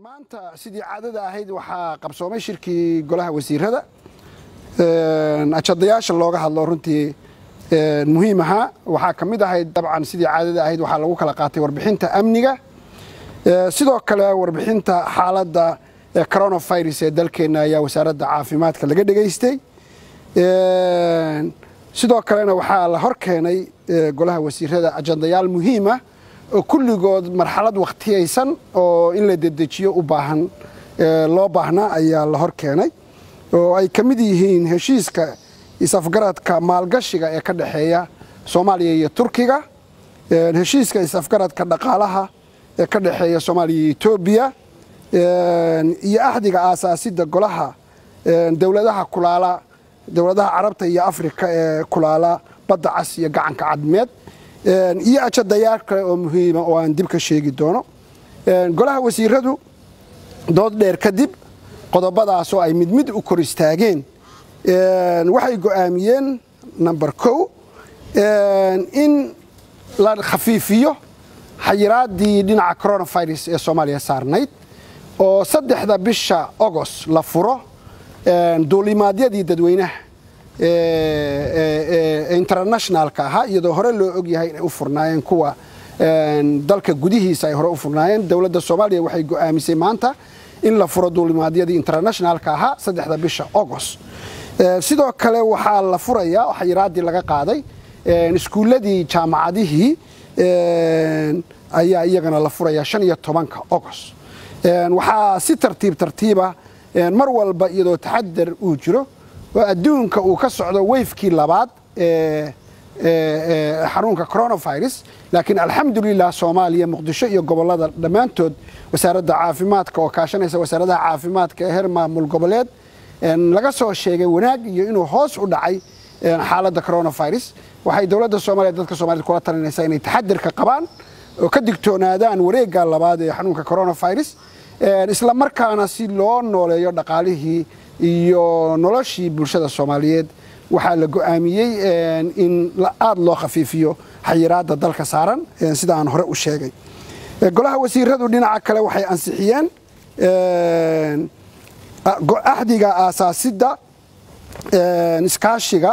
maanta sidii caadada ahayd waxaa qabsoomay shirkii golaha wasiirada ajadayaasha looga hadlo runtii muhiim ahaa waxaa ka mid ahayd dabcan sidii caadada ahayd waxaa lagu kala qaatay warbixinta amniga sidoo kale warbixinta xaaladda coronavirus ee dalkeenna ayaa wasaaradda caafimaadka laga dhegaystay sidoo kalena waxaa la hor keenay golaha wasiirada ajandayaal muhiima oo kulligood marxalad wakhtiyaysan oo in la dedejiyo u baahan loo baahnaa ayaa la hor keenay oo ay ka mid yihiin heshiiska is-afgaradka maalgashiga ee ka dhexeeya soomaaliya iyo turkiga heshiiska is-afgaradka dhaqaalaha ee ka dhexeeya soomaaliya iyo etoobiya iyo axdiga aasaasidda golaha dowladaha kulaala dowladaha carabta iyo afrika ee kulaala badda cas iyo gacanka cadmeed iyo ajadayaal kale oo muhiima oo aan dib ka sheegi doono golaha wasiiradu dood dheer kadib qodobadaasoo ay mid mid u kor istaageen waxay go'aamiyeen number kow in la khafiifiyo xayiraaddii dhinaca coronavirus ee soomaaliya saarnayd oo saddexda bisha agost la furo duulimaadyadii dadweynaha internationalka ahaa iyadoo hore loo ogyahay inay u furnaayeen kuwa dalka gudihiisa ay hore u furnaayeen dowladda soomaaliya waxay go'aamisay maanta in la furo duulimaadyadii internationalka ahaa saddexda bisha agost sidoo kale waxaa la furayaa xayiraaddii laga qaaday iskuulladii jaamacadihii ayaa iyagana la furayaa shan iyo tobanka agost waxaa si tartiib tartiiba mar walba iyadoo taxadar uu jiro oo adduunka uu ka socdo weyfkii labaad ee xanuunka coronavirus laakiin alxamdulilah soomaaliya muqdisho iyo gobolada dhammaantood wasaaradda caafimaadka oo kaashanaysa wasaaradaha caafimaadka ee heer maamul goboleed laga soo sheegay wanaag iyo inuu hoos u dhacay xaaladda coronavirus waxay dowladda soomaaliya dadka soomaaliyed kula talinaysaa inay taxadirka qabaan oo ka digtoonaadaan wareegga labaad ee xanuunka coronavirus isla markaana si loo nooleeyo dhaqaalihii iyo noloshii bulshada soomaaliyeed waxaa la go'aamiyey in aada loo khafiifiyo xayiraadda dalka saaran sida aan hore u sheegay golaha wasiiradu dhinaca kale waxay ansixiyeen axdiga aasaasidda iskaashiga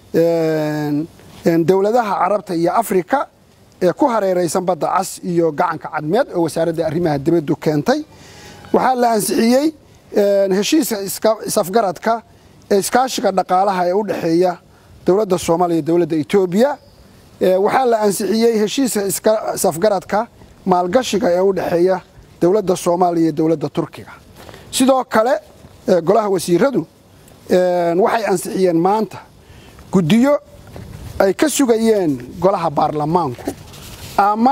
dowladaha carabta iyo afrika ee ku hareeraysan badda cas iyo gacanka cadmeed oo wasaaradda arrimaha dibaddu keentay waxaa la ansixiyey heshiiska isafgaradka ee iskaashiga dhaqaalaha ee u dhexeeya dowladda soomaaliya iyo dowladda etoobiya waxaa la ansixiyey heshiiska isafgaradka maalgashiga ee u dhexeeya dowladda soomaaliya iyo dowladda turkiga sidoo kale golaha wasiiradu waxay ansixiyeen maanta guddiyo ay ka sugayeen golaha baarlamaanku ama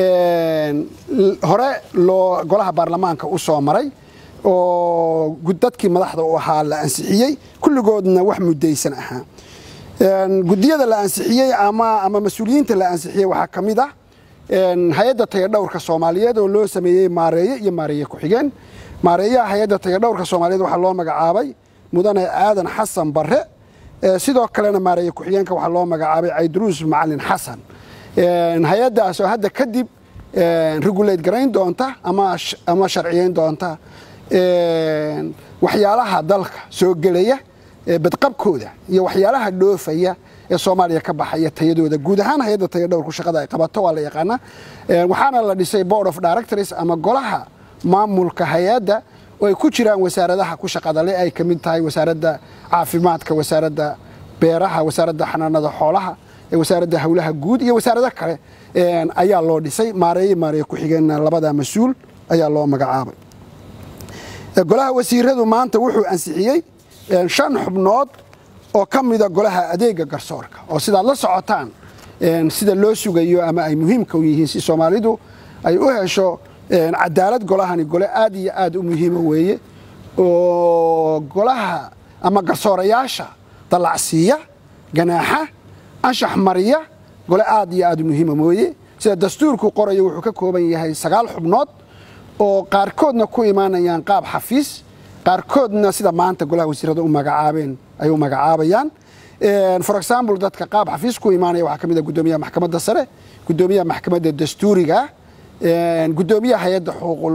hore loo golaha baarlamaanka u soo maray oo dadkii madaxda u ahaa la ansixiyey kulligoodna wax muddaysan ahaa guddiyada la ansixiyey ama ama mas-uuliyiinta la ansixiyey waxaa ka mid ah hay-adda tayadhowrka soomaaliyeed oo loo sameeyey maareeye iyo maareeye ku-xigeen maareeyaha hay-adda tayadhowrka soomaaliyeed waxaa loo magacaabay mudane aadan xasan barre sidoo kalena maareeye ku-xigeenka waxaa loo magacaabay cayduruus macalin xasan hay-addaas oo hadda kadib regulate garayn doonta ama sharciyeyn doonta waxyaalaha dalka soo gelaya badqabkooda iyo waxyaalaha dhoofaya ee soomaaliya ka baxaya tayadooda guud ahaan hay-adda tayadhowrku shaqada ay qabato waa la yaqaanaa waxaana la dhisay board of directors ama golaha maamulka hay-adda oo ay ku jiraan wasaaradaha ku shaqada le ay ka mid tahay wasaaradda caafimaadka wasaaradda beeraha wasaaradda xanaanada xoolaha wasaaradda howlaha guud iyo wasaarado kale ayaa loo dhisay maareeye maareeye ku-xigeenna labada mas-uul ayaa loo magacaabay golaha wasiiradu maanta wuxuu ansixiyey shan xubnood oo ka mida golaha adeega garsoorka oo sidaad la socotaan sida loo sugayo ama ay muhiimka u yihiin si soomaalidu ay u hesho cadaalad golahani gole aad iyo aad u muhiima weeye oo golaha ama garsoorayaasha dallacsiiya ganaaxa anshax mariya gole aad iyo aad u muhiima mooye sida dastuurku qorayo wuxuu ka kooban yahay sagaal xubnood oo qaarkoodna ku imaanayaan qaab xafiis qaarkoodna sida maanta golaha wasiirada u magacaabeen ay u magacaabayaan for example dadka qaab xafiis ku imaanaya waxaa ka mid a guddoomiyaha maxkamadda sare guddoomiyaha maxkamadda dastuuriga guddoomiyaha hay-adda xuquuqul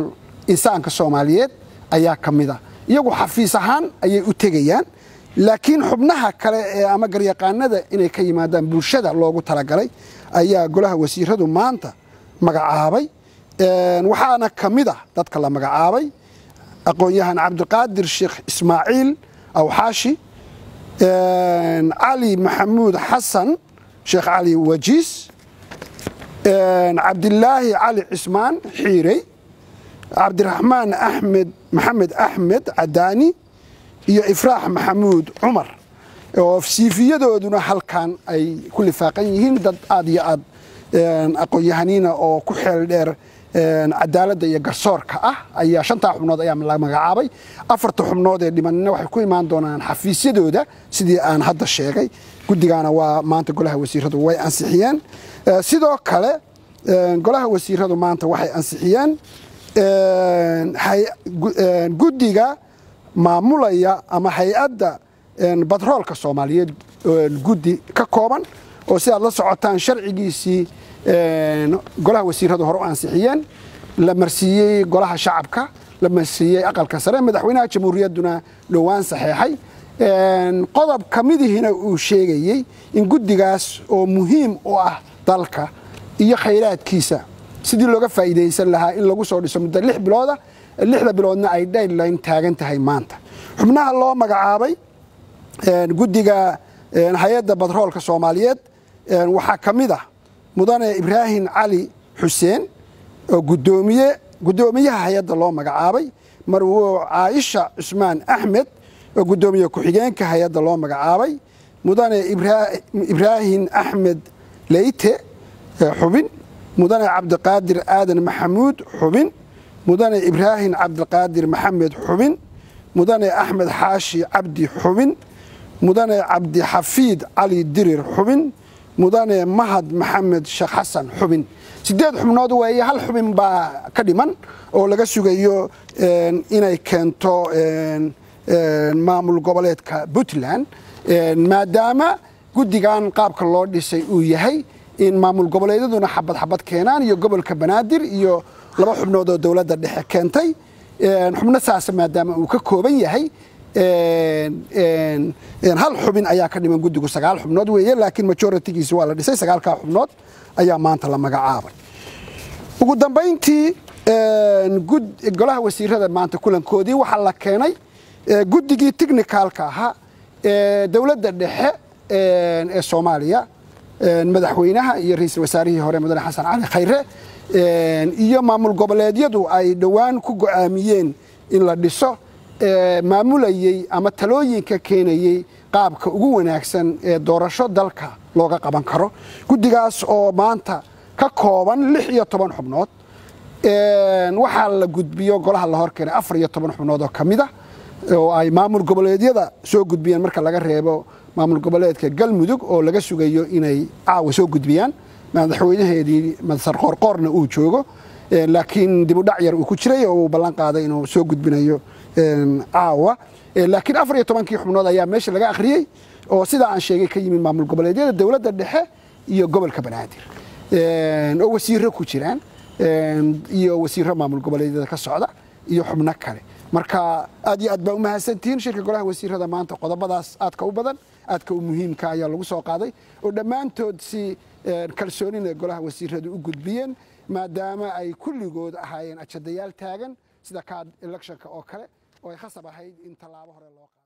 insaanka soomaaliyeed ayaa ka mid a iyagu xafiis ahaan ayay u tegayaan laakiin xubnaha kale ee ama garyaqaanada inay ka yimaadaan bulshada loogu talagalay ayaa golaha wasiiradu maanta magacaabay waxaana ka mid ah dadka la magacaabay aqoon-yahan cabdiqaadir sheekh ismaaciil awxaashi cali maxamuud xasan sheekh cali wajiis cabdilaahi cali cismaan xiirey cabdiraxmaan axmed maxamed axmed cadaani iyo ifraax maxamuud cumar oo siifiyadooduna halkan ay ku lifaaqan yihiin dad aad iyo aad aqoon-yahaniina oo ku xeel dheer cadaaladda iyo garsoorka ah ayaa shantaa xubnood ayaa la magacaabay afarta xubnood ee dhimanina waxay ku imaan doonaan xafiisyadooda sidii aan hadda sheegay guddigaana waa maanta golaha wasiiradu way ansixiyeen sidoo kale golaha wasiiradu maanta waxay ansixiyeen guddiga maamulaya ama hay-adda batroolka soomaaliyeed guddi ka kooban oo si aad la socotaan sharcigiisii golaha wasiiradu hore u ansixiyeen la marsiiyey golaha shacabka la marsiiyey aqalka sare madaxweynaha jamhuuriyadduna dhowaan saxeexay qodob ka midihina uu sheegayey in guddigaas oo muhiim u ah dalka iyo khayraadkiisa sidii looga faa'iidaysan lahaa in lagu soo dhiso muddo lix bilooda lixda biloodna ay dayline taagan tahay maanta xubnaha loo magacaabay guddiga hay-adda batroolka soomaaliyeed waxaa ka mid ah mudane ibraahim cali xuseen oo gudoomiye guddoomiyaha hay-adda loo magacaabay marwo caaisha cusmaan axmed oo guddoomiye ku-xigeenka hay-adda loo magacaabay mudane ibraahim axmed leyte xubin mudane cabdiqaadir aadan maxamuud xubin mudane ibraahim cabdiqaadir maxamed xubin mudane axmed xaashi cabdi xubin mudane cabdixafiid cali dirir xubin mudane mahad maxamed sheekh xasan xubin sideed xubnood weeye hal xubin baa ka dhiman oo laga sugayo inay keento maamul goboleedka puntland maadaama guddigan qaabka loo dhisay uu yahay in maamul goboleedyaduna xabad xabad keenaan iyo gobolka banaadir iyo laba xubnood oo dowladda dhexe keentay xubno saasa maadaama uu ka kooban yahay hal xubin ayaa ka dhiman guddigu sagaal xubnood weeye laakiin majoritigiisi waa la dhisay sagaalkaa xubnood ayaa maanta la magacaabay ugu dambayntii golaha wasiirada maanta kulankoodii waxaa la keenay guddigii technicalka ahaa ee dowladda dhexe ee soomaaliya madaxweynaha iyo ra-iisul wasaarihii hore mudane xasan cali khayre iyo maamul goboleedyadu ay dhowaan ku go'aamiyeen in la dhiso maamulayey ama talooyinka keenayey qaabka ugu wanaagsan ee doorasho dalka looga qaban karo guddigaas oo maanta ka kooban lix iyo toban xubnood waxaa la gudbiyo golaha la hor keenay afar iyo toban xubnood oo ka mid a oo ay maamul goboleedyada soo gudbiyeen marka laga reebo maamul goboleedka galmudug oo laga sugayo inay caawa soo gudbiyaan madaxweynaheedii masar qoorqoorna uu joogo laakiin dibudhac yar uu ku jiray oo uu ballan qaaday inuu soo gudbinayo caawa laakiin afar iyo tobankii xubnood ayaa meesha laga akhriyey oo sidaa aan sheegay ka yimid maamul goboleedyada dowladda dhexe iyo gobolka banaadir oo wasiiro ku jiraan iyo wasiiro maamul goboleedyada ka socda iyo xubno kale marka aad iyo aad baa u mahadsantihiin shirka golaha wasiirada maanta qodobadaas aadka u badan aadka u muhiimka ayaa lagu soo qaaday oo dhammaantood si kalsoonina golaha wasiiradu u gudbiyeen maadaama ay kulligood ahaayeen ajadayaal taagan sida kaad electionka oo kale oo ay khasab ahayd in tallaabo hore loo